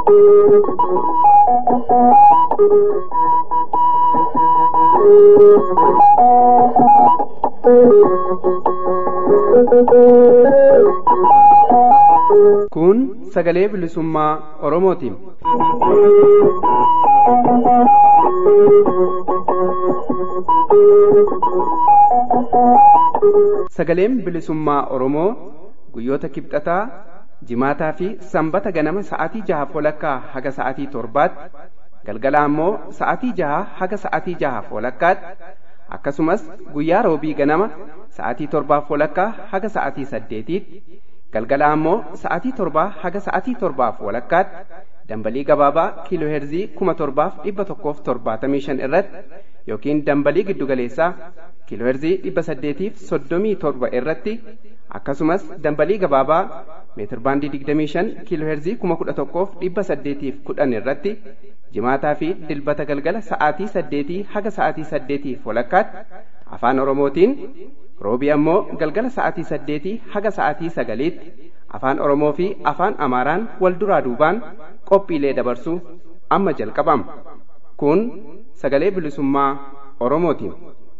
Kun sagalee bilisummaa Oromootiin. Sagaleen bilisummaa Oromoo guyyoota kibxataa jimaataa fi sanbata ganama sa'aatii jaha walakkaa haga sa'aatii torbaatti galgala ammoo sa'aatii jaha haga sa'aatii jaha walakkaatti akkasumas guyyaa roobii ganama sa'aatii torbaaf walakkaa haga sa'aatii saddeetiitti galgala ammoo sa'aatii torbaa haga sa'aatii torbaaf walakkaatti dambalii gabaabaa kiiloo heerzii kuma torbaaf dhibba tokkoof torbaatamii shan irratti yookiin dambalii giddugaleessaa kiiloo heerzii dhibba saddeetiif soddomii torba irratti akkasumas dambalii gabaabaa meetir baandii digdamii shan kiiloo heerzii kuma kudha tokkoof dhibba saddeetiif kudhan irratti jimaataa fi dilbata galgala sa'aatii saddeetii haga sa'aatii saddeetiif walakkaatti afaan oromootiin roobii ammoo galgala sa'aatii saddeetii haga sa'aatii sagaliitti afaan oromoo fi afaan amaaraan wal duraa duubaan qophiilee dabarsuu amma jalqabama kun sagalee bilisummaa oromootiin.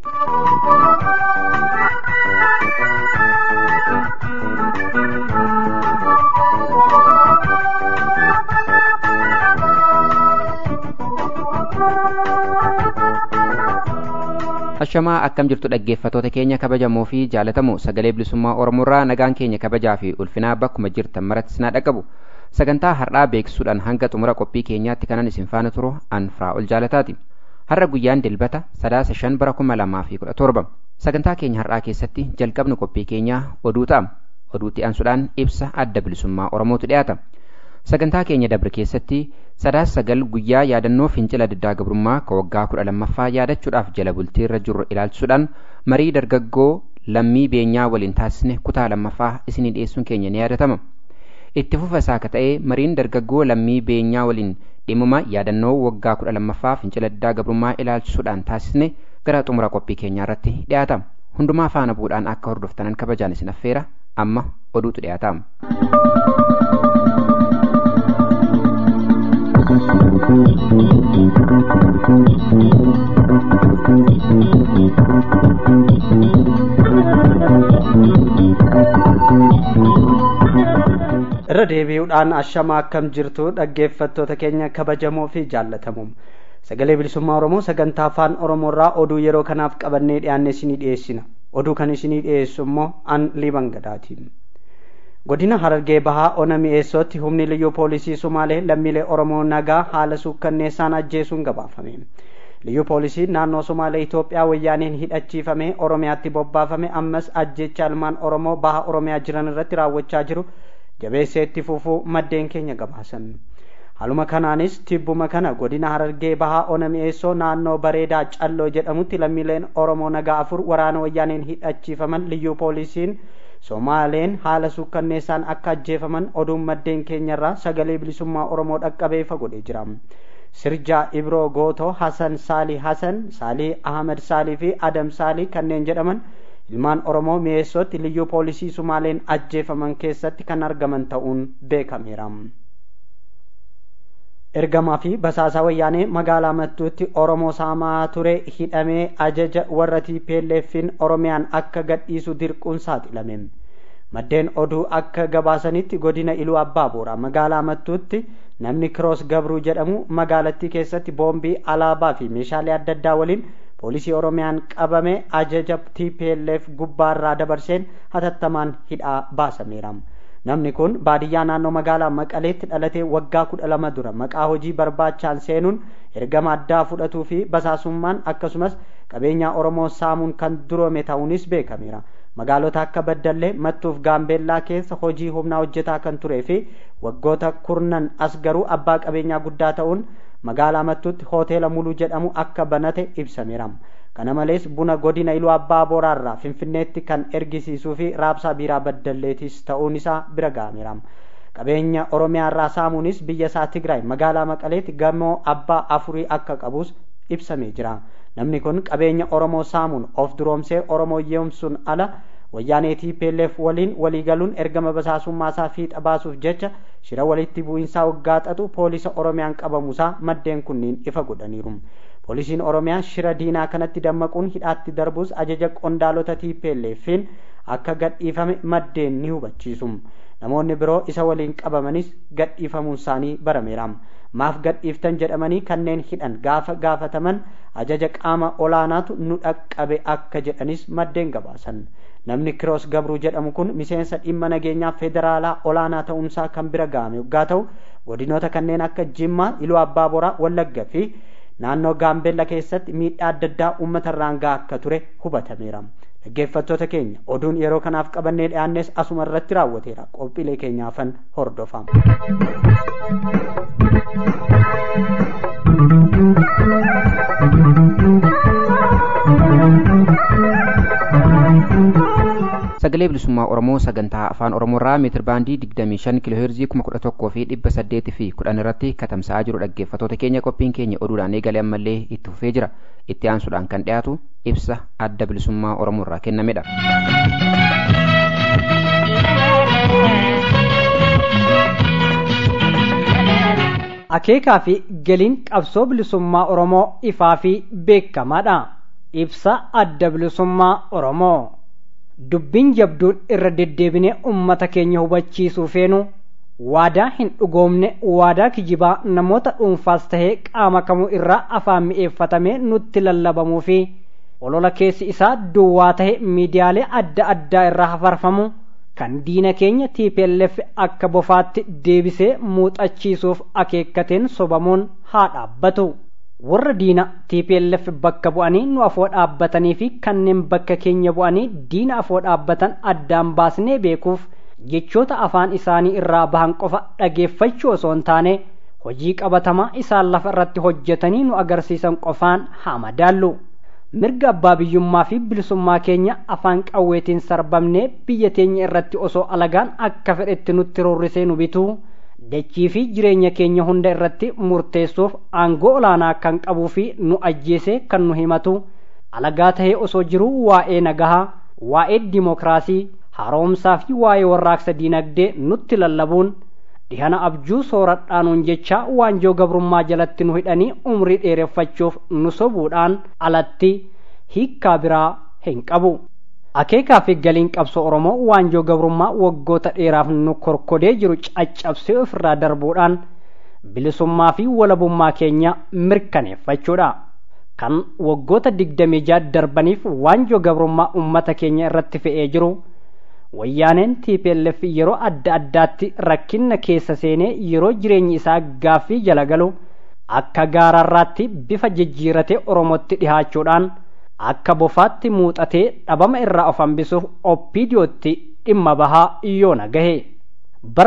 Ashamaa akkam jirtu dhaggeeffatoota keenya kabajamoo fi jaalatamoo sagalee bilisummaa Oromoorraa nagaan keenya kabajaa fi ulfinaa bakkuma jirtan maratti sinaa dhaqqabu sagantaa har'aa beeksisuudhaan hanga xumura qophii keenyaatti kanan isin faana turu an ol jaalataati. Har'a guyyaan dilbata sadaasa shan bara kuma lamaa fi kudha torba sagantaa keenya har'aa keessatti jalqabnu qophii keenyaa oduu ta'a. Oduutti aansuudhaan ibsa adda bilisummaa Oromootu dhiyaata. Sagantaa keenya dabre keessatti sadaasa sagal guyyaa yaadannoo fincila diddaa gabrummaa ka waggaa kudha lammaffaa yaadachuudhaaf jala bultii irra jirru ilaalchisuudhaan marii dargaggoo lammii beenyaa waliin taasisne kutaa lammaffaa isinii dhiyeessuun keenya ni yaadatama. Itti fufa isaa ka ta'e mariin dargaggoo lammii beenyaa waliin dhimma yaadannoo waggaa kudha lammaffaa fincila diddaa gabrummaa ilaalchisuudhaan taasisne gara xumura qophii keenyaa irratti dhiyaata. Hundumaa faana bu'uudhaan akka hordoftanan kabajaan isin affeera amma oduutu dhiyaata. irra deebi'uudhaan ashama akkam jirtu dhaggeeffattoota keenya kabajamoo fi jaallatamoo sagalee bilisummaa oromoo sagantaa afaan oromoorraa oduu yeroo kanaaf qabannee dhiyaanne isinii dhiyeessina oduu kan isinii dhiyeessu immoo an liban gadaatiin godina harargee bahaa ona mi'eessootti humni liyyuu poolisii sumaalee lammiilee oromoo nagaa haala suukkanneessaan ajjeesuun gabaafame liyyuu poolisiin naannoo sumaalee itoophiyaa wayyaaniin hidhachiifame oromiyaatti bobbaafame ammas ajjecha ilmaan oromoo baha oromiyaa jiran irratti raawwachaa jiru jabeessee itti fufuu maddeen keenya gabaasan haluma kanaanis tibbuma kana godina harargee bahaa ona mi'eessoo naannoo bareedaa calloo jedhamutti lammiileen oromoo nagaa afur waraana wayyaaniin hidhachiifaman liyyuu poolisiin somaaleen haala suukkanneessaan akka ajjeefaman oduun maddeen keenyarraa sagalee bilisummaa oromoo dhaqqabee fagodhee jira sirjaa ibroo gootoo hasan saalii hasan saalii ahmed saalii fi adam saalii kanneen jedhaman ilmaan oromoo mi'eessootti liyyuu poolisii sumaaleen ajjeefaman keessatti kan argaman ta'uun beekameera ergamaa fi basaasaa wayyaanee magaalaa mattuutti oromoo saamaa ture hidhamee ajaja warra tiipeelleeffiin oromiyaan akka gadhiisu dirquun saaxilame maddeen oduu akka gabaasanitti godina iluu abbaa boora magaalaa mattuutti namni kiroos gabruu jedhamu magaalattii keessatti boombii alaabaa fi meeshaalee adda addaa waliin poolisii oromiyaan qabame ajaja tplf gubbaarraa dabarseen hatattamaan hidhaa baasameera namni kun baadiyyaa naannoo magaalaa maqaleetti dhalatee waggaa kudha lama dura maqaa hojii barbaachaan seenuun ergama addaa fudhatuu fi basaasummaan akkasumas qabeenyaa oromoo saamuun kan duroome ta'uunis beekameera magaalota akka baddallee mattuuf gaambeellaa keessa hojii humnaa hojjetaa kan turee fi waggoota kurnan as garuu abbaa qabeenyaa guddaa ta'uun magaalaa mattuutti hoteela muluu jedhamu akka banate ibsameera kana malees buna godina iluu abbaa boraarraa finfinneetti kan ergisiisuu fi raabsaa biiraa baddalleetis ta'uun isaa bira ga'ameera qabeenya oromiyaarraa saamuunis biyya isaa tigraay magaalaa maqaleetti gamoo abbaa afurii akka qabus ibsamee jira namni kun qabeenya oromoo saamuun of duroomsee oromoo yeemsuun ala wayyaanee TPLF waliin waliigaluun ergama basaasummaasaa fiixa baasuuf jecha shira walitti bu'iinsaa waggaa xaxu poolisa Oromiyaan qabamuusaa maddeen kunniin ifa godhaniiru. Poolisiin Oromiyaa shira diinaa kanatti dammaquun hidhaatti darbuus ajaja qondaalota TPLFiin akka gadhiifame maddeen ni hubachiisu. Namoonni biroo isa waliin qabamanis gadhiifamuun isaanii barameera. Maaf gadhiiftan jedhamanii kanneen hidhan gaafa gaafataman ajaja qaama olaanaatu nu dhaqqabe akka jedhanis maddeen gabaasan. Namni Kiroos Gabruu jedhamu kun miseensa dhimma nageenyaa federaalaa olaanaa ta'umsaa kan bira ga'ame yoggaa ta'u godinoota kanneen akka Jimmaa, Iluu Abbaa Boraa, Wallagga fi naannoo Gaambeella keessatti miidhaa adda addaa uummata irraan gahaa akka ture hubatameera. Dhaggeeffattoota keenya oduun yeroo kanaaf qabannee dhiyaannes asuma irratti raawwateera. Qophiilee keenyaafan hordofama. sagalee bilisummaa oromoo sagantaa afaan oromoorraa meetir baandii 25 kiiloo heerzii 11 fi 800 fi 10 irratti katamsa'aa jiru dhaggeeffatoota keenya qophiin keenya oduudhaan eegalee ammallee itti fufee jira itti aansuudhaan kan dhiyaatu ibsa adda bilisummaa oromoorraa kennamedha. akeekaa fi galiin qabsoo bilisummaa oromoo ifaa fi beekamaadha ibsa adda bilisummaa oromoo. dubbiin jabduun irra deddeebinee ummata keenya hubachiisuu feenu waadaa hin dhugoomne waadaa kijibaa namoota dhuunfaas tahee qaama kamuu irraa afaan mi'eeffatamee nutti lallabamuu fi olola keessi isaa duwwaa tahe miidiyaalee adda addaa irraa hafarfamu kan diina keenya TPLF akka bofaatti deebisee muuxachiisuuf akeekkateen sobamuun haa dhaabbatu. warra diina TPLF bakka bu'anii nu afoo dhaabbatanii fi kanneen bakka keenya bu'anii diina afoo dhaabbatan addaan baasnee beekuuf jechoota afaan isaanii irraa bahan qofa dhageeffachuu osoo hin taane hojii qabatamaa isaan lafa irratti hojjetanii nu agarsiisan qofaan haa madaallu. Mirga abbaa biyyummaa fi bilisummaa keenya afaan qawweetiin sarbamnee biyya teenya irratti osoo alagaan akka fedhetti nutti rorrisee nu bituu dachii fi jireenya keenya hunda irratti murteessuuf aangoo olaanaa kan qabuu fi nu ajjeesee kan nu himatu alagaa tahee osoo jiruu waa'ee nagahaa waa'ee dimokiraasii haroomsaa fi waa'ee warraaqsa diinagdee nutti lallabuun dhihana abjuu sooradhaanuun jecha waanjoo gabrummaa jalatti nu hidhanii umrii dheereffachuuf nu sobuudhaan alatti hiikkaa biraa hin qabu. akeekaa fi galiin qabsoo oromoo waanjoo gabrummaa waggoota dheeraaf nu korkodee jiru caccabsee ofirraa darbuudhaan bilisummaa fi walabummaa keenya mirkaneeffachuudha kan waggoota digdamii jaha darbaniif waanjoo gabrummaa ummata keenya irratti fe'ee jiru wayyaaneen TPLF yeroo adda addaatti rakkina keessa seenee yeroo jireenyi isaa gaaffii jala galu akka gaararraatti bifa jijjiirate oromootti dhihaachuudhaan akka bofaatti muuxatee dhabama irraa of hambisuuf oppiidiyootti dhimma bahaa yoona gahe bara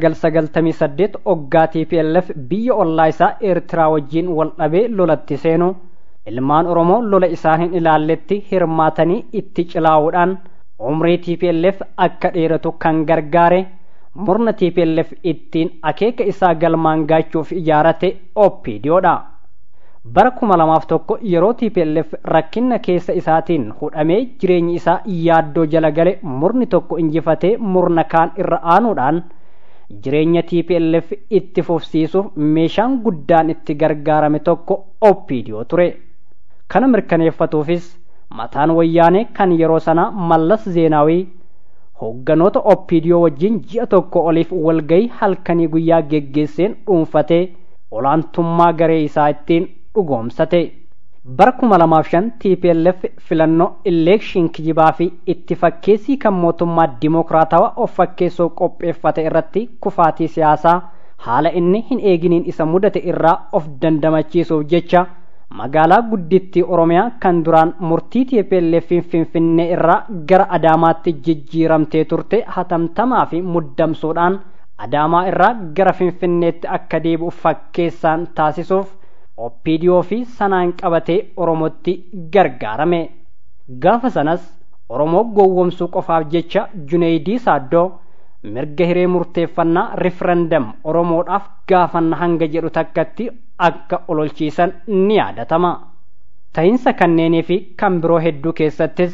1998 oggaa TPLF biyya ollaa isaa eertiraa wajjiin wal dhabee lolatti seenu ilmaan oromoo lola isaan hin ilaalletti hirmaatanii itti cilaa'uudhaan umrii TPLF akka dheeratu kan gargaare murna TPLF ittiin akeeka isaa galmaan gaachuuf ijaarate oppiidiyoodha. bara kuma lamaaf tokko yeroo TPLF rakkina keessa isaatiin hudhamee jireenyi isaa yaaddoo jala gale murni tokko injifatee murna kaan irra aanuudhaan jireenya TPLF itti fufsiisuuf meeshaan guddaan itti gargaarame tokko oppiidiyoo ture. Kana mirkaneeffatuufis mataan wayyaanee kan yeroo sana mallas zeenaawii hoogganoota oppiidiyoo wajjin ji'a tokko oliif walgayii halkanii guyyaa geggeesseen dhuunfatee olaantummaa garee isaa ittiin dhugoomsate. Bara kuma lamaaf shan TPLF filannoo eleekshin kijibaa fi itti fakkeessii kan mootummaa dimokiraatawaa of fakkeessoo qopheeffate irratti kufaatii siyaasaa haala inni hin eeginiin isa mudate irraa of dandamachiisuuf jecha magaalaa guddittii Oromiyaa kan duraan murtii TPLF Finfinnee irraa gara Adaamaatti jijjiiramtee turte hatamtamaa fi muddamsuudhaan Adaamaa irraa gara Finfinneetti akka deebi'u fakkeessaan taasisuuf oppiidiyoo fi sanaan qabatee oromootti gargaarame gaafa sanas oromoo gowwomsuu qofaaf jecha juneeydii saaddoo mirga hiree murteeffannaa riferendam oromoodhaaf gaafanna hanga jedhu takkatti akka ololchiisan ni yaadatama ta'insa kanneenii fi kan biroo hedduu keessattis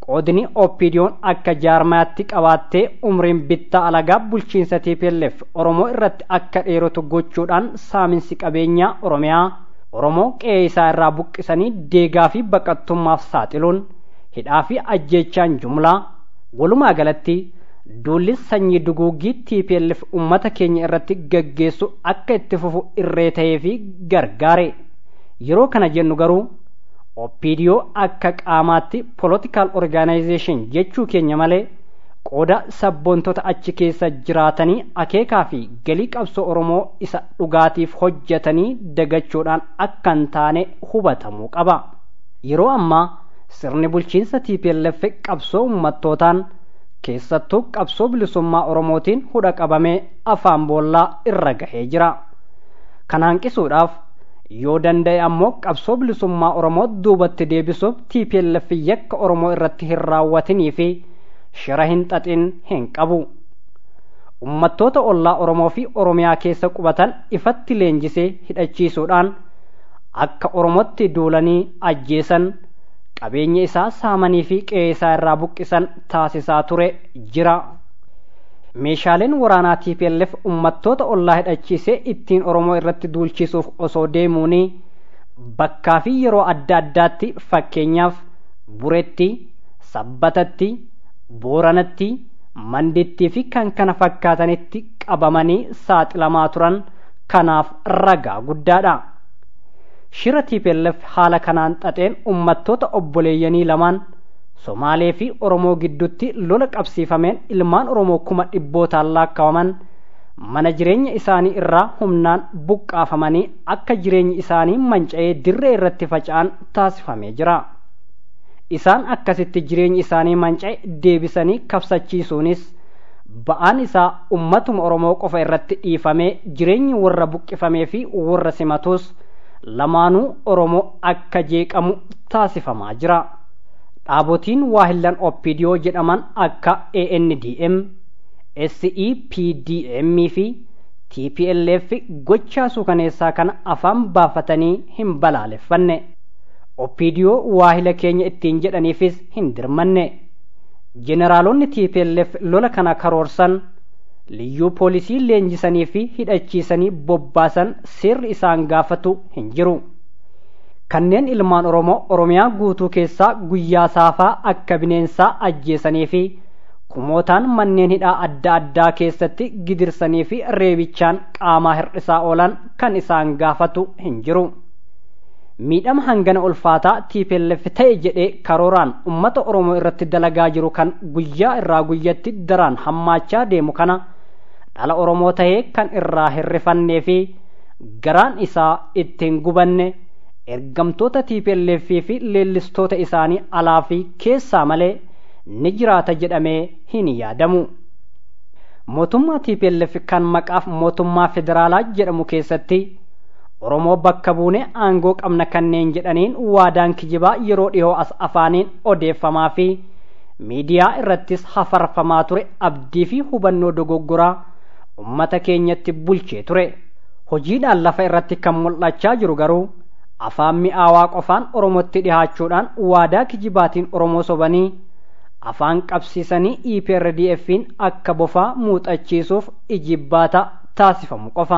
qoodni oppiidiyoon akka jaarmaatti qabaattee umriin bittaa alagaa bulchiinsa TPLF Oromoo irratti akka dheeratu gochuudhaan saaminsi qabeenyaa Oromiyaa Oromoo qe'ee isaa irraa buqqisanii deegaa fi baqattummaaf saaxiluun hidhaa fi ajjeechaan jumlaa walumaa galatti duulli sanyii duguuggii TPLF uummata keenya irratti gaggeessu akka itti fufu irree ta'ee fi gargaare yeroo kana jennu garuu oppiidiyoo akka qaamaatti political organization jechuu keenya malee qooda sabboontota achi keessa jiraatanii akeekaa fi galii qabsoo oromoo isa dhugaatiif hojjetanii dagachuudhaan akka hin taane hubatamuu qaba yeroo ammaa sirni bulchiinsa TPLF qabsoo ummattootaan keessattuu qabsoo bilisummaa oromootiin hudha qabamee afaan boollaa irra gahee jira kana hanqisuudhaaf yoo danda'e ammoo qabsoo bilisummaa oromoo duubatti deebisuuf TPLF yakka oromoo irratti hin raawwatinii fi shira hin xaxin hin qabu ummattoota ollaa oromoo fi oromiyaa keessa qubatan ifatti leenjisee hidhachiisuudhaan akka oromootti duulanii ajjeesan qabeenya isaa saamanii fi qe'ee isaa irraa buqqisan taasisaa ture jira. Meeshaaleen waraanaa TPLF ummattoota ollaa hidhachiisee ittiin Oromoo irratti duulchisuuf osoo deemuuni bakkaa fi yeroo adda addaatti fakkeenyaaf buretti, sabbatatti, booranatti, mandittii fi kan kana fakkaatanitti qabamanii saaxilamaa turan kanaaf ragaa guddaadha. shira TPLF haala kanaan xaxeen ummattoota obboleeyyanii lamaan Somaalee fi Oromoo gidduutti lola qabsiifameen ilmaan Oromoo kuma dhibbootaan laakkawaman mana jireenya isaanii irraa humnaan buqqaafamanii akka jireenyi isaanii manca'ee dirree irratti faca'an taasifamee jira. Isaan akkasitti jireenyi isaanii manca'e deebisanii kabsachiisuunis ba'aan isaa ummatuma Oromoo qofa irratti dhiifamee jireenyi warra buqqifamee fi warra simatus lamaanuu Oromoo akka jeeqamu taasifamaa jira. Dhaabotiin waahillan Oppiidiyoo jedhaman akka ANDM, SEPDM fi TPLF gochaa suukaneessaa kana afaan baafatanii hin balaaleffanne. Oppiidiyoo waahila keenya ittiin jedhaniifis hin dirmanne. Jeneraalonni TPLF lola kana karoorsan liyyuu poolisii leenjisanii fi hidhachiisanii bobbaasan seerri isaan gaafatu hin jiru. Kanneen ilmaan Oromoo Oromiyaa guutuu keessaa guyyaa saafaa akka bineensaa ajjeesanii fi kumootaan manneen hidhaa adda addaa keessatti gidirsanii fi reebichaan qaamaa hir'isaa oolan kan isaan gaafatu hin jiru. Miidhama hangana ulfaataa TPLF ta'e jedhee karooraan uummata Oromoo irratti dalagaa jiru kan guyyaa irraa guyyatti daraan hammaachaa deemu kana dhala Oromoo tahee kan irraa hirrifannee fi garaan isaa ittiin gubanne ergamtoota TPLF fi leellistoota isaanii alaa fi keessaa malee ni jiraata jedhamee hin yaadamu. Mootummaa TPLF kan maqaaf mootummaa federaalaa jedhamu keessatti Oromoo bakka buune aangoo qabna kanneen jedhaniin waadaan kijibaa yeroo dhiyoo as afaaniin odeeffamaa fi miidiyaa irrattis hafarfamaa ture abdii fi hubannoo dogoggoraa ummata keenyatti bulchee ture. Hojiidhaan lafa irratti kan mul'achaa jiru garuu afaan mi'aawaa qofaan Oromootti dhihaachuudhaan waadaa kijibaatiin Oromoo sobanii afaan qabsiisanii EPRDF'n akka bofaa muuxachiisuuf ijibbaata taasifamu qofa.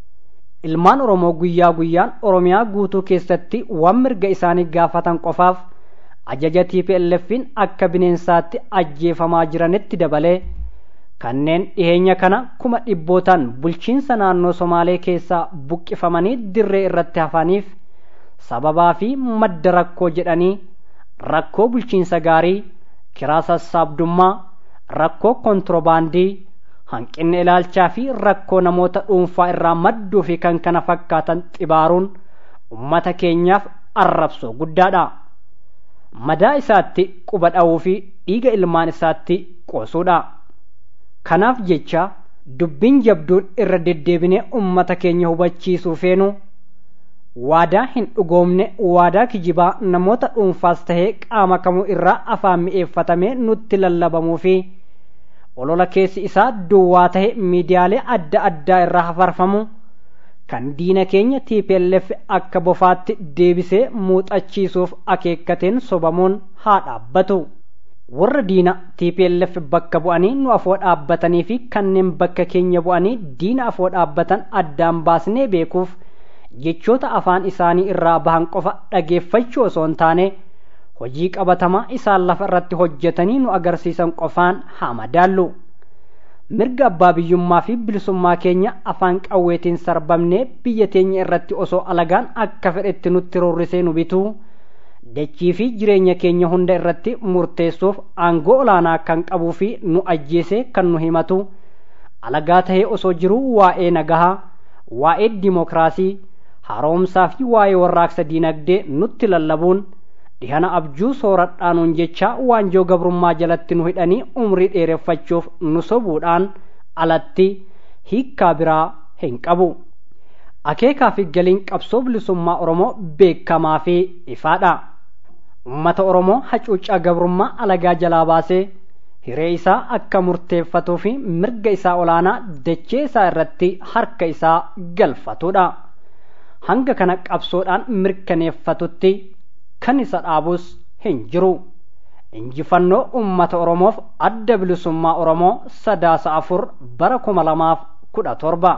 Ilmaan Oromoo guyyaa guyyaan Oromiyaa guutuu keessatti waan mirga isaanii gaafatan qofaaf ajaja TPLF'n akka bineensaatti ajjeefamaa jiranitti dabalee kanneen dhiheenya kana kuma dhibbootaan bulchiinsa naannoo Somaalee keessaa buqqifamanii dirree irratti hafaniif sababaa fi madda rakkoo jedhanii rakkoo bulchiinsa gaarii kiraa sassaabdummaa rakkoo kontirobaandii hanqinni ilaalchaa fi rakkoo namoota dhuunfaa irraa madduu fi kan kana fakkaatan xibaaruun ummata keenyaaf arrabsoo guddaadha. Madaa isaatti quba dha'uu fi dhiiga ilmaan isaatti qoosuudha. Kanaaf jecha dubbiin jabduun irra deddeebinee ummata keenya hubachiisuu feenu waadaa hin dhugoomne waadaa kijibaa namoota dhuunfaas tahee qaama kamuu irraa afaan mi'eeffatamee nutti lallabamuu fi olola keessi isaa duwwaa tahe miidiyaalee adda addaa irraa hafarfamu kan diina keenya TPLF akka bofaatti deebisee muuxachiisuuf akeekkateen sobamuun haa dhaabbatu. warra diina TPLF bakka bu'anii nu afoo dhaabbatanii fi kanneen bakka keenya bu'anii diina afoo dhaabbatan addaan baasnee beekuuf jechoota afaan isaanii irraa bahan qofa dhageeffachuu osoo hin taane hojii qabatamaa isaan lafa irratti hojjetanii nu agarsiisan qofaan haa madaallu. mirga abbaa biyyummaa fi bilisummaa keenya afaan qawweetiin sarbamnee biyya teenya irratti osoo alagaan akka fedhetti nutti rorrisee nu bituu dachii fi jireenya keenya hunda irratti murteessuuf aangoo olaanaa kan qabuu fi nu ajjeesee kan nu himatu alagaa tahee osoo jiruu waa'ee nagahaa waa'ee dimokiraasii haaromsaa fi waa'ee warraaqsa diinagdee nutti lallabuun dhihana abjuu sooradhaanuun jecha waanjoo gabrummaa jalatti nu hidhanii umrii dheereffachuuf nu sobuudhaan alatti hiikkaa biraa hin qabu. Akeekaa fi galiin qabsoo bilisummaa Oromoo beekamaa fi ifaadha. Uummata Oromoo hacuuccaa gabrummaa alagaa jalaa baasee hiree isaa akka murteeffatuu fi mirga isaa olaanaa dachee isaa irratti harka isaa galfatudha. Hanga kana qabsoodhaan mirkaneeffatutti kan isa dhaabus hin jiru. Injifannoo uummata Oromoof adda bilisummaa Oromoo sadaasa afur bara kuma lamaaf kudha torba.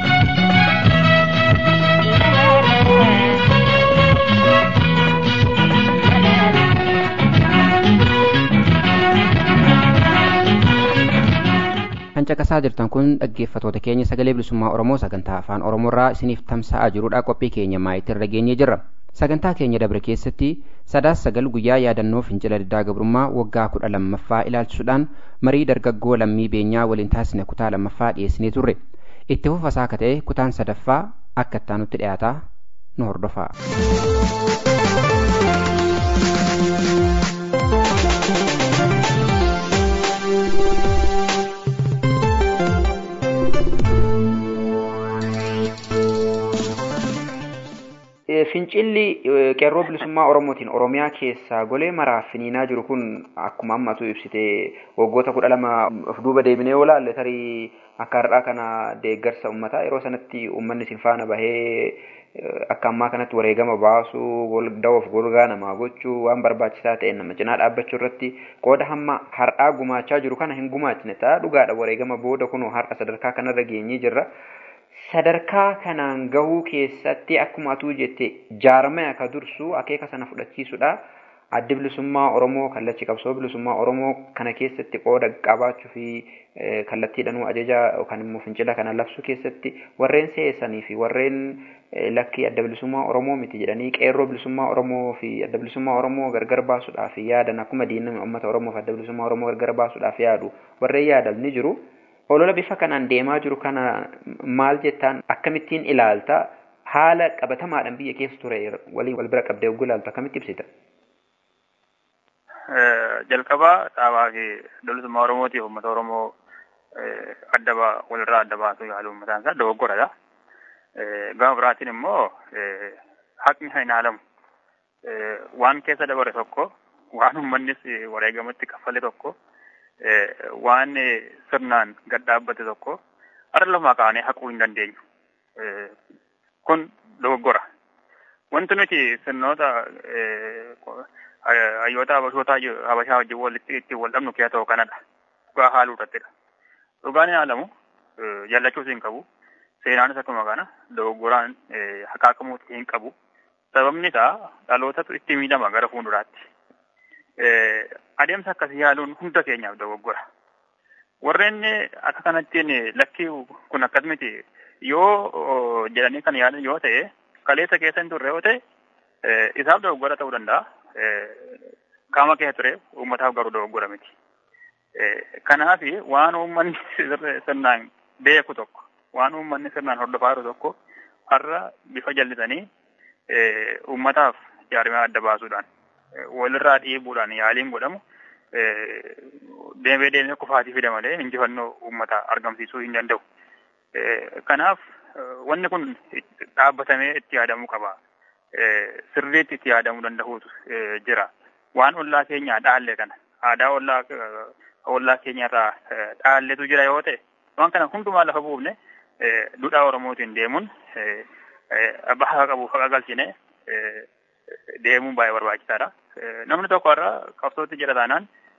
kan caqasaa jirtan kun dhaggeeffatoota keenya sagalee bilisummaa oromoo sagantaa afaan oromoorraa isiniif tamsa'aa jirudha qophii keenya maayitirra geenyee jirra sagantaa keenya dabre keessatti sadaas sagal guyyaa yaadannoo fincila diddaa gabrummaa waggaa kudha lammaffaa ilaalchisuudhaan marii dargaggoo lammii beenyaa waliin taasisne kutaa lammaffaa dhiyeessinee turre itti fufasaa akka ta'e kutaan sadaffaa akka ittaanutti dhiyaataa nu hordofaa. Fincilli qeerroo bilisummaa Oromootiin Oromiyaa keessaa golee maraaf finiinaa jiru kun akkuma ammatu ibsite waggoota kudha lama of duuba deebinee yoo laalle tarii akka har'aa kana deeggarsa uummataa yeroo sanatti uummanni sin faana bahee akka ammaa kanatti wareegama baasuu dawoof golgaa namaa gochuu waan barbaachisaa ta'e nama cinaa dhaabbachuu irratti qooda hamma har'aa gumaachaa jiru kana hin gumaachine ta'a dhugaadha wareegama booda kunoo har'a sadarkaa kanarra geenyee jirra. sadarkaa kanaan gahuu keessatti akkuma atuu jette jaarmaya ka dursu akeeka sana fudhachiisudha. Addi bilisummaa Oromoo kallachi qabsoo bilisummaa Oromoo kana keessatti qooda qabaachuu fi kallattiidhanuu ajaja yookaan immoo fincila kana labsuu keessatti warreen seessanii fi warreen lakkii adda bilisummaa Oromoo miti jedhanii qeerroo bilisummaa Oromoo fi adda bilisummaa Oromoo gargar baasuudhaaf yaadan akkuma diinami uummata Oromoo fi adda bilisummaa Oromoo gargar baasuudhaaf yaadu warreen yaadan ni jiru. olola bifa kanaan deemaa jiru kana maal jettaan akkamittiin ilaalta haala qabatamaadhaan biyya keessa ture waliin wal bira qabdee ogguu ilaaltu akkamitti ibsita? Jalqabaa dhaabaa fi bilisummaa Oromootiif uummata Oromoo adda walirraa adda baasuu yaalu uummataan isaa dogoggoradha. Gama biraatiin immoo haqni hin ilaalamu. Waan keessa dabare tokko waan uummannis wareegamatti kaffale tokko waan sirnaan gad dhaabbate tokko har'a lafa kaanee haquu hin dandeenyu. Kun dogoggora. Wanti nuti sirnoota hayyoota habashoota habashaa wajjin walitti ittiin wal dhabnu keessaa ta'u kanadha. Dhugaa haaluu irrattidha. Dhugaan hin haalamu jallachuus hin qabu. Seenaanis akkuma kana dogoggoraan haqaaqamuu hin qabu. Sababni isaa dhalootatu itti miidhama gara fuulduraatti. adeemsa akkasii yaaluun hunda keenyaaf dogoggora. Warreen akka kanattiin lakkii kun akkas miti yoo jedhanii kan yaadan yoo ta'e kaleessa keessa hin turre yoo ta'e isaaf dogoggora ta'uu danda'a. Qaama keessa ture uummataaf garuu dogoggora miti. Kanaaf waan uummanni sirnaan beeku tokko waan uummanni sirnaan hordofaa jiru tokko har'a bifa jallisanii uummataaf jaarmee adda baasuudhaan walirraa dhiibuudhaan yaaliin godhamu deemee deemee kufaatii fida malee injifannoo uummata argamsiisuu hin danda'u. Kanaaf wanni kun dhaabbatamee itti yaadamuu qaba. Sirriitti itti yaadamuu danda'uutu jira. Waan ollaa keenyaa dhaalle kana aadaa ollaa ollaa keenyarraa dhaalletu jira yoo ta'e waan kana hundumaa lafa buufne duudhaa Oromootiin deemuun baha qabuuf haqa galchine deemuun baay'ee barbaachisaadha. Namni tokko irraa qabsootti jira taanaan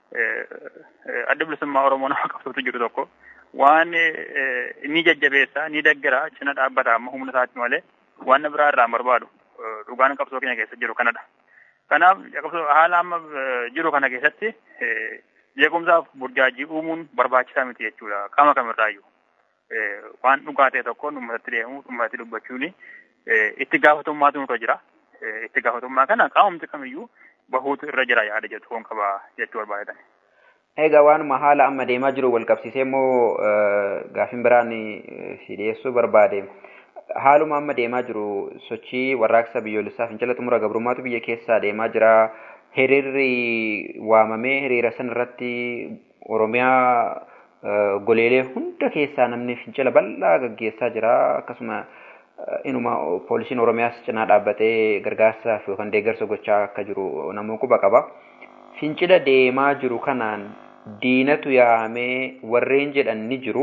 adda bilisummaa Oromoo nama qabsootu jiru tokko waan ni jajjabeessa ni deggera cina dhaabbata amma humna isaatti malee waan biraa irraa barbaadu dhugaan qabsoo keenya keessa jiru kanadha. Kanaaf haala amma jiru kana keessatti jeequmsaaf burjaajii uumuun barbaachisaa miti jechuudha qaama kamirraayyuu. Waan dhugaa ta'e tokkoon uummatatti deemuu uummatatti dubbachuun itti gaafatamummaatu nurra jira. Itti gaafatamummaa kana qaamumti kamiyyuu bahuutu irra jira yaada jedhu kun qaba jechuu barbaadan. Egaa waanuma haala amma deemaa jiru wal qabsiisee immoo gaafin biraan si dhiyeessuu barbaade. Haaluma amma deemaa jiru sochii warraaqsa biyyoolessaa fincila xumura gabrummaatu biyya keessaa deemaa jira. Hiriirri waamamee hiriira san irratti Oromiyaa goleelee hunda keessaa namni fincila bal'aa gaggeessaa jira. Akkasuma inuma poolisiin Oromiyaas cinaa dhaabbatee gargaarsaaf yookaan deeggarsa gochaa akka jiru namoota quba qaba. Fincila deemaa jiru kanaan diinatu yaamee warreen jedhan ni jiru.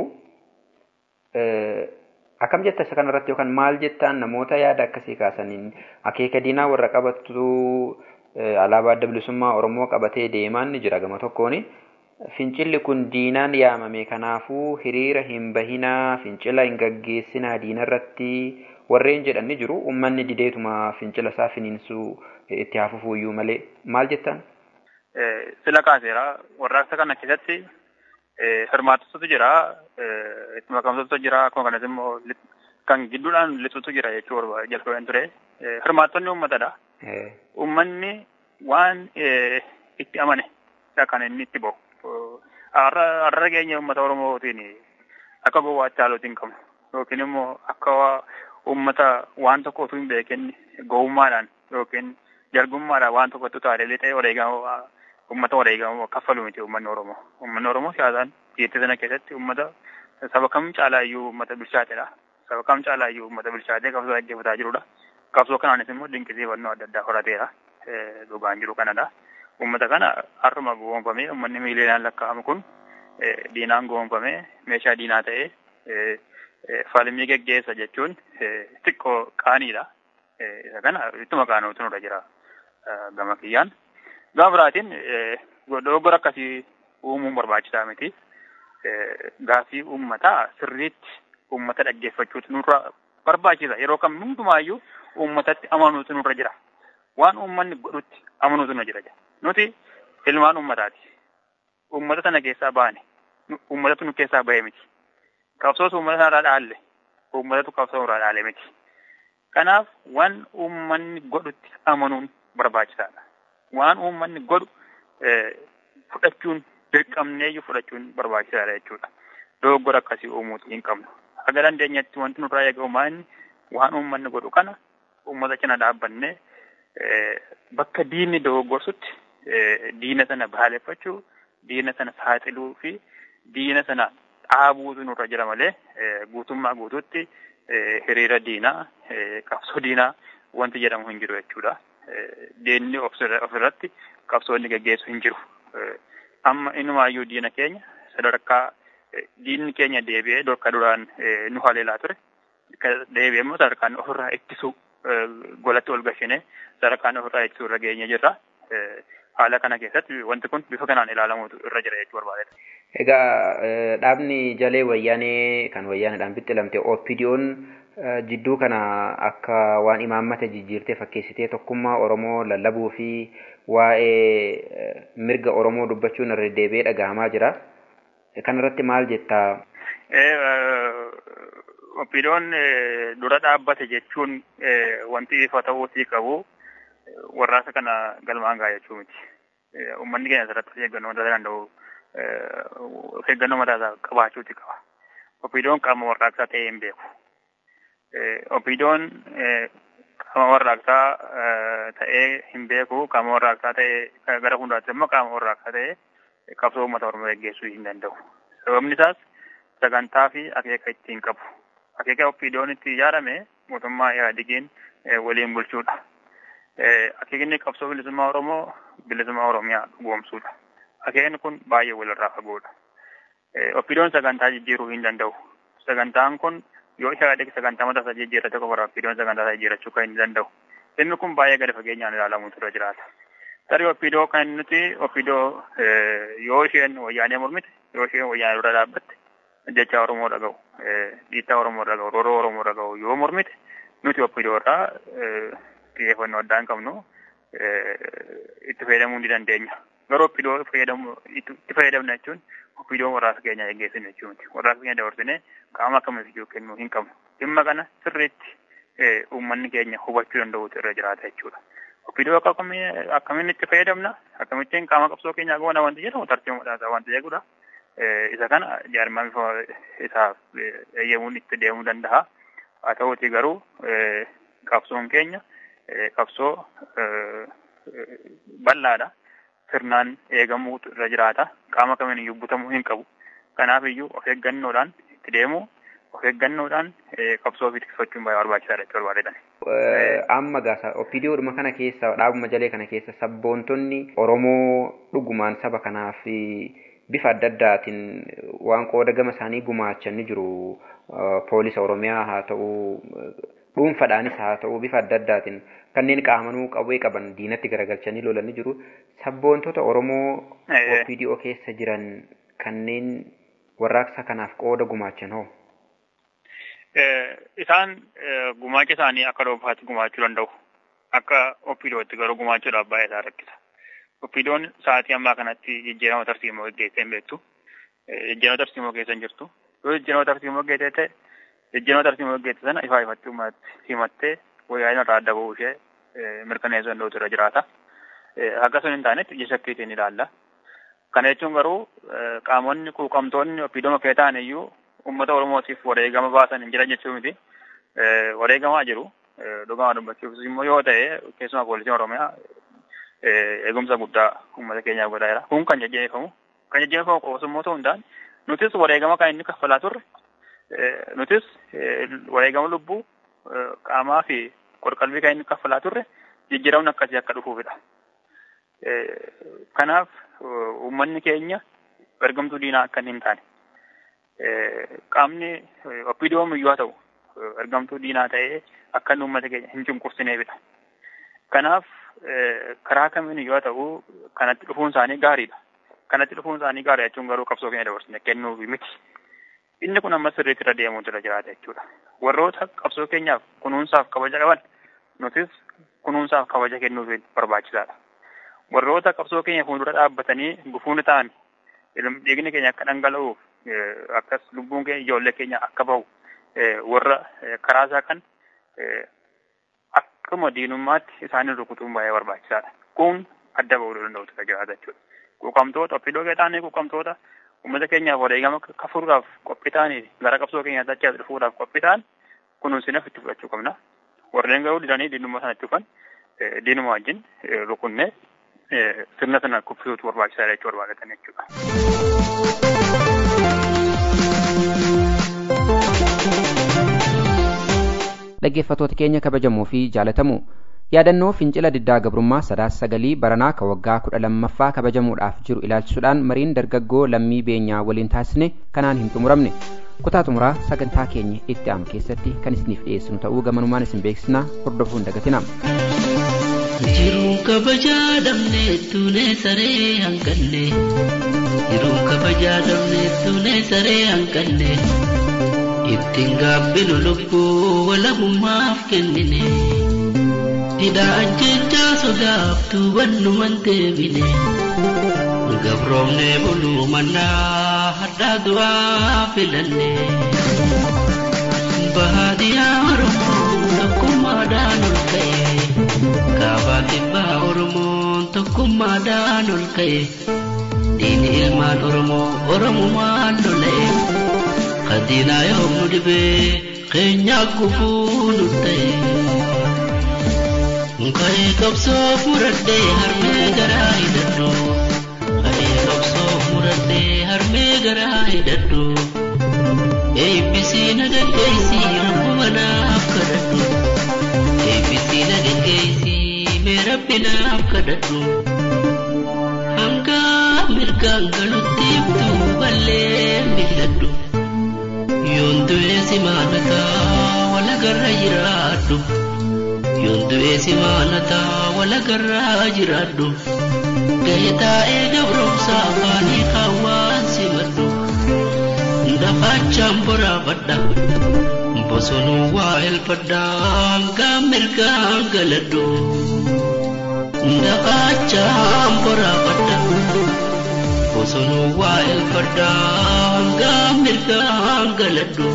Akkam jetta isa kanarratti yookaan maal jettaan namoota yaada akkasii kaasaniin akeeka diinaa warra qabattu alaabaa adda bilisummaa Oromoo qabatee deemaan ni jira gama tokkoon. Fincilli kun diinaan yaamame kanaafuu hiriira hin bahinaa fincila hin gaggeessinaa diinarratti warreen jedhan ni jiru. Uummanni dideetuma fincila isaa finiinsuu itti hafuufuyyuu malee maal jettaan? Sila kaaseera warraaqsa kana keessatti hirmaattota jira itti makamtoota jira akkuma kanas immoo kan gidduudhaan lixutu jira jechuu jalqabeen ture. Hirmaattonni uummatadha. Uummanni waan itti amane kan inni itti bahu. Har'a keenya uummata Oromootiin akka gowwaatti haalootiin hin qabnu yookiin immoo akka uummata waan tokko utuu hin beekin gowwummaadhaan yookiin jargummaadhaan waan tokkotti utaalee ta'e wareegama uummata wareegama kaffalu miti uummanni Oromoo. Uummanni Oromoo siyaasaan biyyattii sana keessatti uummata saba kam caalaa iyyuu uummata bilchaatedha. Saba kam caalaa iyyuu uummata bilchaatee qabsoo gaggeeffataa jirudha. Qabsoo kanaanis immoo dinqisiifannoo adda addaa horateera. Dhugaan jiru kanadha. Uummata kana har'uma goonfamee uummanni miiliyoonaan lakkaa'amu kun diinaan goonfamee meeshaa diinaa ta'ee falmii geggeessa jechuun xiqqoo qaaniidha. Isa kana ittuma qaanuutu nurra jira gama kiyyaan. Gama biraatiin dogoggora akkasii uumuun barbaachisaa miti. Gaaffii uummataa sirriitti uummata dhaggeeffachuutu nurra barbaachisa. Yeroo kam hundumaayyuu uummatatti amanuutu nurra jira. Waan uummanni godhutti amanuutu nurra jira. Nuti ilmaan uummataati. Uummata sana keessaa baane. Uummatatu nu keessaa bahe miti. Qabsoos uummata sanarraa dhaalle. Uummatatu qabsoo irraa dhaale miti. Kanaaf waan uummanni godhutti amanuun barbaachisaadha. Waan uummanni godhu fudhachuun dirqamneeyyuu fudhachuun barbaachisaadha jechuudha. Dogoggora akkasii uumuutu hin qabnu. Akka dandeenyatti wanti nurraa eegamu maanni waan uummanni godhu kana uummata cina dhaabbannee bakka diinni dogoggorsutti diina sana balaaleffachuu, diina sana saaxiluu fi diina sana dhaabuutu nurra jira malee guutummaa guutuutti hiriira diinaa, qabsoo diinaa wanti jedhamu hin jiru jechuudha. Diinni ofirratti qabsoonni gaggeessu hin jiru. Amma inumaayyuu diina keenya sadarkaa diinni keenya deebi'ee dorka duraan nu haleelaa ture. Deebi'ee immoo sadarkaan ofirraa ittisuu golatti ol gashinee sadarkaan ofirraa ittisuu irra geenye jirra. Haala kana keessatti wanti kun bifa kanaan ilaalamuutu irra jira jechuu barbaadeta. Egaa dhaabni jalee wayyaanee kan wayyaaneedhaan bittilamte OPDO'n jidduu kana akka waan imaammata jijjiirtee fakkeessitee tokkummaa Oromoo lallabuu fi waa'ee mirga Oromoo dubbachuun irra deebi'ee dhagahamaa jira. Kanarratti maal jettaa? OPDO'n dura dhaabbate jechuun wanti ifa ta'uutii qabu warraasa kana galmaan gaa jechuu miti. Uummanni keenya asirratti eeggannoo mataa danda'u eeggannoo mataa isaa qabaachuuti qaba. OPDO'n qaama warraaqsaa ta'ee hin beeku. OPDO'n qaama warraaqsaa ta'ee hin beeku. Qaama warraaqsaa ta'ee gara fuulduraatti immoo qaama warraaqsaa ta'ee qabsoo uummata Oromoo gaggeessuu hin danda'u. Sababni isaas sagantaa fi akeeka ittiin qabu. Akeeka OPDO'n itti ijaarame mootummaa Ihaadigiin waliin bulchuudha. Akeekni qabsoo bilisummaa Oromoo bilisummaa Oromiyaa dhugoomsuudha. Akeekni kun baay'ee walirraa fagoodha. OPDO'n sagantaa jijjiiruu hin danda'u. Sagantaan kun yoo Ihaadig sagantaa mataa isaa jijjiirrate qofa OPDO'n sagantaa isaa jijjiirrachuu kan hin danda'u. Dhimmi kun baay'ee gadi fageenyaan ilaalamuutu irra jiraata. Tarii oppidoo kan nuti oppidoo yoo isheen wayyaanee mormite yoo isheen wayyaanee dura dhaabbatte jecha Oromoo dhaga'u dhiittaa Oromoo dhaga'u rooroo Oromoo dhaga'u yoo mormite nuti oppidoo irraa xiyyeeffannoo addaa hin qabnu itti fayyadamuu ni dandeenya. Garuu oppidoo fayyadamu itti fayyadamna jechuun oppidoo warraasa keenya eeggeessinu jechuu miti. Warraasa keenya dabarsine qaama akkamiif kennuu hin qabnu. Dhimma kana sirriitti uummanni keenya hubachuu danda'utu irra jiraata jechuudha. Oppidoo akkamiin itti fayyadamna akkamittiin qaama qabsoo keenyaa goona wanti jedhamu tartiibuudhaan wanti jedhudha. Isa kana jaarmaan isaaf eeyyamuun itti deemuu danda'a. Haa ta'uuti garuu qabsoon keenya qabsoo bal'aadha. Sirnaan eegamuutu irra jiraata. Qaama kamiin iyyuu butamuu hin qabu. Kanaaf iyyuu of eeggannoodhaan itti deemuu of eeggannoodhaan qabsoo fi tiksochuun baay'ee barbaachisaadha jechuu barbaadetan. Amma gaasa opiidiyoodhuma kana keessa dhaabuma jalee kana keessa sabboontonni Oromoo dhugumaan saba kanaaf bifa adda addaatiin waan qooda gama isaanii gumaachan ni jiru. Poolisa Oromiyaa haa ta'u dhuunfadhaanis haa ta'u bifa adda addaatiin kanneen qaamanuu qawwee qaban diinatti garagalchanii lolan ni jiru. Sabboontota Oromoo opiidiyoo keessa jiran kanneen warraaqsa kanaaf qooda gumaachan hoo? Isaan gumaacha isaanii akka dhuunfaatti gumaachuu danda'u. Akka opiidootti garuu gumaachuudhaaf baay'ee isaa rakkisa. Opiidoon sa'aatii ammaa kanatti jijjiirama tarsiimoo geggeessee hin beektu. Jijjiirama tarsiimoo keessa hin jirtu. Yoo jijjiirama tarsiimoo geggeessee ta'e jijjiirama tarsiimoo geggeesse sana ifaa ifatti himattee wayyaa irraa adda ba'uu ishee mirkaneessuu danda'utu irra jiraata. Akka sun hin taanetti ija shakkiitiin ilaalla. Kana jechuun garuu qaamonni quuqamtoonni opiidooma kee ta'an iyyuu uummata Oromootiif wareegama baasan hin jiran jechuu miti. Wareegamaa jiru. Dhugaa dubbachuuf immoo yoo ta'e keessumaa poolisiin Oromiyaa eegumsa guddaa uummata keenyaaf godhaa jira. Kun kan jajjabeeffamu. Kan jajjabeeffamu qofa immoo ta'uu hin taane nutis wareegama kan inni kaffalaa turre nutis wareegama lubbuu qaamaa fi qorqalbii kan inni kaffalaa turre jijjiiramni akkasii akka dhufuufidha. Kanaaf uummanni keenya ergamtuu diinaa akka hin taane qaamni opiidiyoom iyyuu haa ta'u ergamtuu diinaa ta'ee akka inni uummata keenya hin cunqursineefidha. Kanaaf karaa kamiin iyyuu haa ta'u kanatti dhufuun isaanii gaariidha. Kanatti dhufuun isaanii gaarii jechuun garuu qabsoo keenya dabarsine kennuuf miti. Inni kun amma sirriitti irra deemuutu irra jiraata jechuudha. Warroota qabsoo keenyaaf kunuunsaaf kabaja qaban nutis kunuunsaaf kabaja kennuuf barbaachisaadha. Warroota qabsoo keenya fuuldura dhaabbatanii gufuun ta'an dhiigni keenya akka dhangala'uuf akkas lubbuun keenya ijoollee keenya akka bahu warra karaa isaa kan akkuma diinummaatti isaanii rukutuun baay'ee barbaachisaadha. Kun adda bahuu danda'utu irra jiraata jechuudha. Quuqamtoota ofiidoo ta'anii quuqamtoota uummata keenyaaf wareegama kafaluudhaaf qophii ta'anii gara qabsoo keenyaa dachaa dhufuudhaaf qophii ta'an kunuunsinaaf itti fudhachuu qabna. Warreen garuu didanii diinummaa sana itti dhufan diinuma wajjin rukunnee sirna sana kuffisuutu barbaachisaadha jechuu barbaadatan jechuudha. dhaggeeffatoota keenya kabajamoo fi jaalatamu yaadannoo fincila diddaa gabrummaa sadaas sagalii baranaa ka waggaa kudha lammaffaa kabajamuudhaaf jiru ilaalchisuudhaan mariin dargaggoo lammii beenyaa waliin taasisne kanaan hin xumuramne kutaa xumuraa sagantaa keenya itti aanu keessatti kan isiniif dhiyeessinu ta'uu gamanumaan isin beeksisna hordofuu hin dagatinaa. Jiruun kabajaa dhabnee tuunee saree hanqanne Jiruun kabajaa dhabnee tuunee saree hanqanne ittiin gaabbinu lubbuu walabummaaf kennine didhaa ajjechaa sodaaf tuubannuman deebine gabroomnee buluu mannaa hadhaa du'aa filanne bahaadiyaa oromoo tokkummaadhaan ol ka'e kaabaa kibbaa oromoon tokkummaadhaan ol ka'e diini ilmaan oromoo oromumaan lola'e kadiinaa yoom nu dhibee keenyaa gufuu nu ta'e ka'ee qabsoo muradhee harmee garaa hidhadhu ka'ee qabsoo muradhee harmee garaa hidhadhu eebbisii na dandeessii rakkuma naaf kadhadhu eebbisii na dandeessii mee rabbi naaf kadhadhu hanga mirgaan galutti ibtuu ballee miidhadhu yoon du'ee si maanataa walagarra jiraadhu yoon du'ee si maalataa walagarraa jiraadhu gahee taa'ee gabromsa afaanii kaawwaan si maddu dafaachaan boraafadha bosonuu waa elfadhaan gaa mirgaan galadhu dafaachaan boraafadha bosonuu waa elfadhaan gaa mirgaan galadhu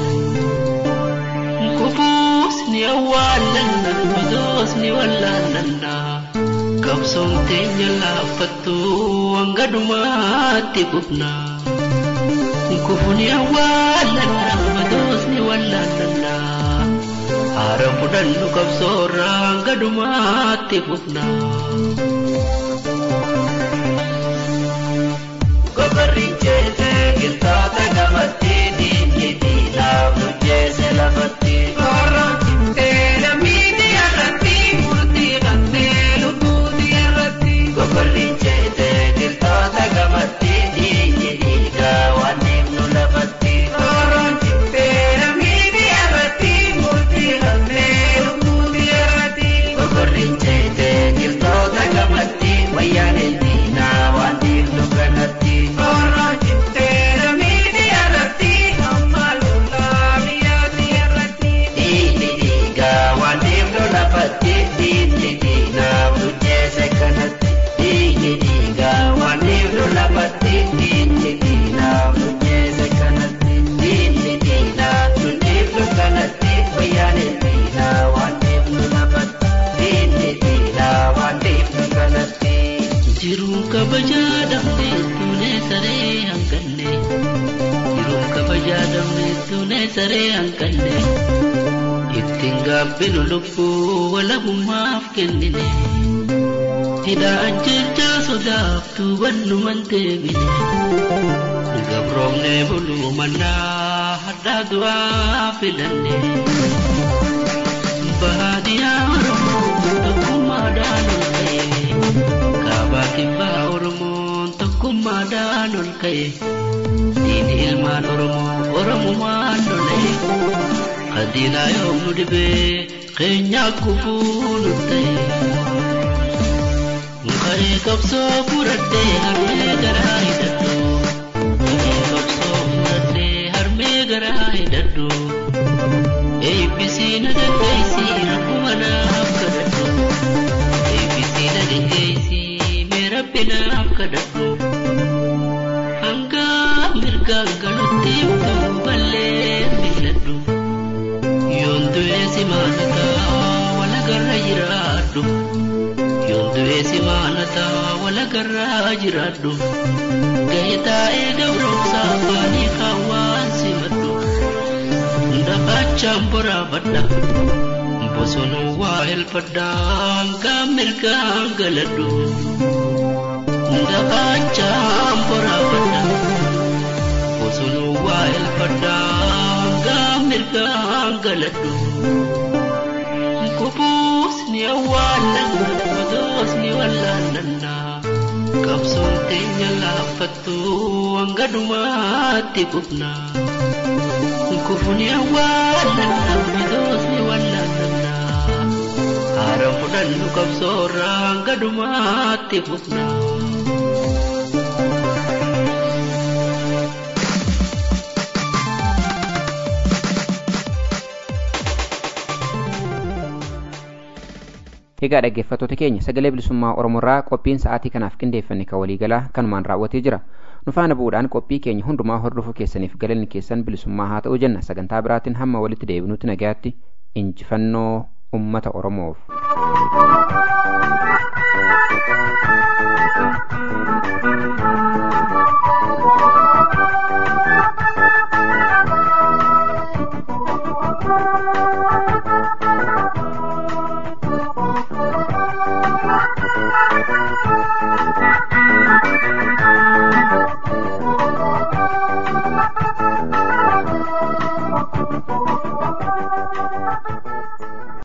kubuusni awwaalanna gosoosni wallaalanna qabsoon teenya laaffattu hanga dhumaatti kufna kufuni awwaalanna gosoosni wallaalanna haara fudhannu qabsoorraa hanga dhumaatti kufna. Gobarri jeese giltaata gamatti diinni diinaaf nu jeese lafatti. Gobarri jeese giltaata gamatti diinni dhiigaa waan deemnu lafatti. Gobarri jeese giltoota gamatti wayyaaneen diinaa waan deemnu kanatti. Diinni dhiigaa waan deemnu lafatti diinni diinaaf nu jeese kanatti. Diinni dhiigaa waan deemnu lafatti diinni diinaaf nu jeese kanatti. Diinni diinaaf nu deemnu kanatti wayyaaneen diinaa waan deemnu lafatti. Diinni diinaa waan deemnu kanatti. Jiruun kabajaa dhabne tuunee saree hanqanne. Jiruun kabajaa dhabne tuunee saree hanqanne. Ittiin gaabbinu lubbuu walabummaaf kennine. Hidhaa ajjechaa sodaaf tuubannuman deebine. Gabroomnee buluu mannaa hadhaa du'aa filanne. Baadiyyaa Oromoo tokkummaadhaan ol ka'e. Kaabaa kibbaa Oromoon tokkummaadhaan ol ka'e. Diini ilmaan Oromoo Oromumaan lola'e. Adiinaa yoom nu dhibee keenyaa kufuu nu ta'e. Ka'ee qabsoo fudhadhee harmee garaa hidhadhu. Ka'ee qabsoo fudhadhee harmee garaa hidhadhu. Eebbisii na dandeessii rakkuma naaf kadhadhu. Eebbisii na dandeessii mee rabbi naaf kadhadhu. Hanga mirgaan galutti utuu ballee miiladhu. Yoon du'ee si maalataa walagarra jiraadhu. Yoon du'ee si maalataa walagarra jiraadhu. Gahee taa'ee gabromsa afaanii kaawwaan si maddu. Dafaachaan boraafadha. Bosonuu waa elfadhaan gaa mirgaan galadhu. Dafaachaan boraafadha. Bosonuu waa elfadhaan gaa mirgaan galadhu. Kubuusni awwaalanna gosoosni wallaalanna. Qabsoon teenya laaffattu hanga dhumaatti kufna. Kufuni awwaalanna gosoosni wallaalanna. Haara fudhannu qabsoorraa hanga dhumaatti kufna. Egaa dhaggeeffattoota keenya sagalee bilisummaa Oromoorraa qophiin sa'aatii kanaaf qindeeffanne kan waliigalaa kanumaan raawwatee jira. Nu faana bu'uudhaan qophii keenya hundumaa hordofuu keessaniif galanni keessan bilisummaa haa ta'u jenna sagantaa biraatiin hamma walitti deebinutti nagayaatti injifannoo uummata Oromoof.